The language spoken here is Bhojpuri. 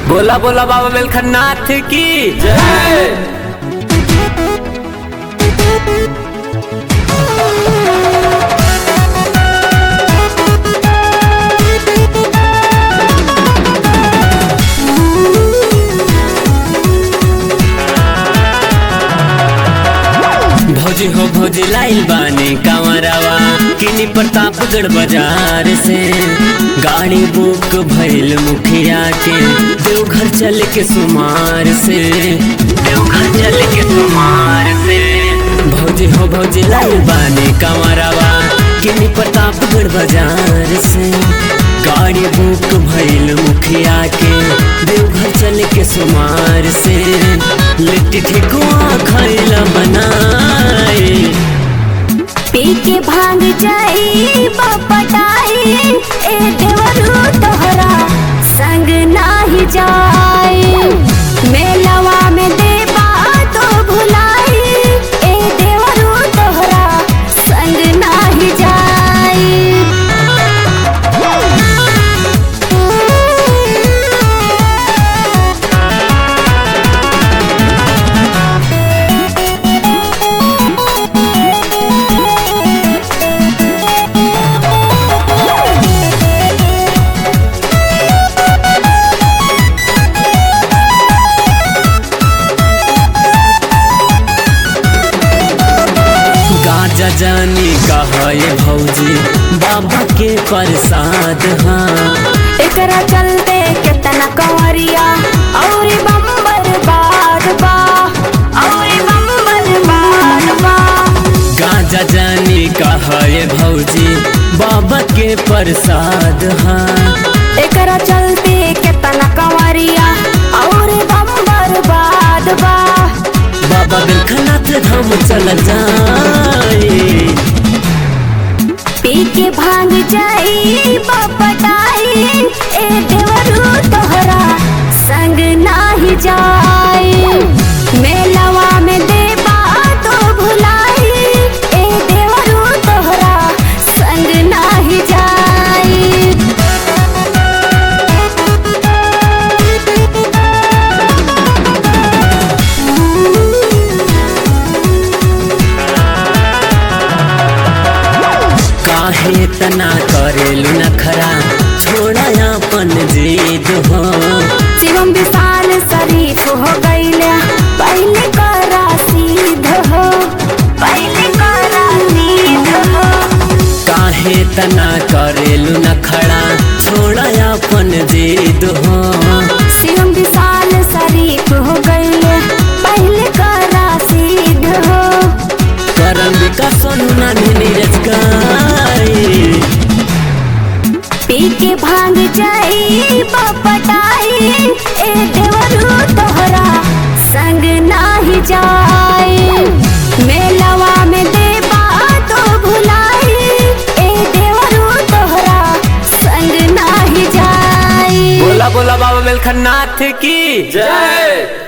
बोला बोला बाबा बेलखन्नाथ की जय भौजी हो भौजी लाइल बानी कांवरावा किनी प्रतापगढ़ बाजार से गाड़ी बुक भइल मुखिया के देवघर चल के सुमार से देवघर चल के सुमार से भौजी हो भौजी लाइल बानी कांवरावा किनी प्रतापगढ़ बाजार से गाड़ी बुक भइल मुखिया के देवघर चल के सुमार से लिट्टी ठेकुआ खैला बनाए पी के भांग जाई बपटाई ए देवरू तोहरा संग नाही जाई मेलवा में देबा तो भुलाई ए देवरू तोहरा संग नाही जाई गाजा जानी कहा ये भौजी बाबा के प्रसाद हाँ एकरा चलते केतना कंवरिया और बम्बर बाद बा और बम्बर बाद बा गाजा जानी कहा ये भौजी बाबा के प्रसाद हाँ एकरा चलते केतना कंवरिया और बम्बर बाद बा बाबा बिलखनाथ धाम चल जाए पी के भांग जाई बपटाई ए देवरू तोहरा संग नाही जाई मेलवा में देबा तो भुलाई ए देवरू तोहरा संग नाही जाई काहे तना करेलू नखरा छोड़ा अपन जीद हो शिवम विशाल शरीफ हो गईले पहले करा सीध हो पहले करा सीध हो काहे तना करेलू नखरा छोड़ा अपन जीद हो शिवम विशाल शरीफ हो गईले पहले करा सीध हो करम का सोनू ना नीरज गाए पी के भांग जाई बपटाई ए देवरू तोहरा संग नाही जाई मेलवा में देबा तो भुलाई ए देवरू तोहरा संग नाही जाई बोला बोला बाबा बेलखन्नाथ की जय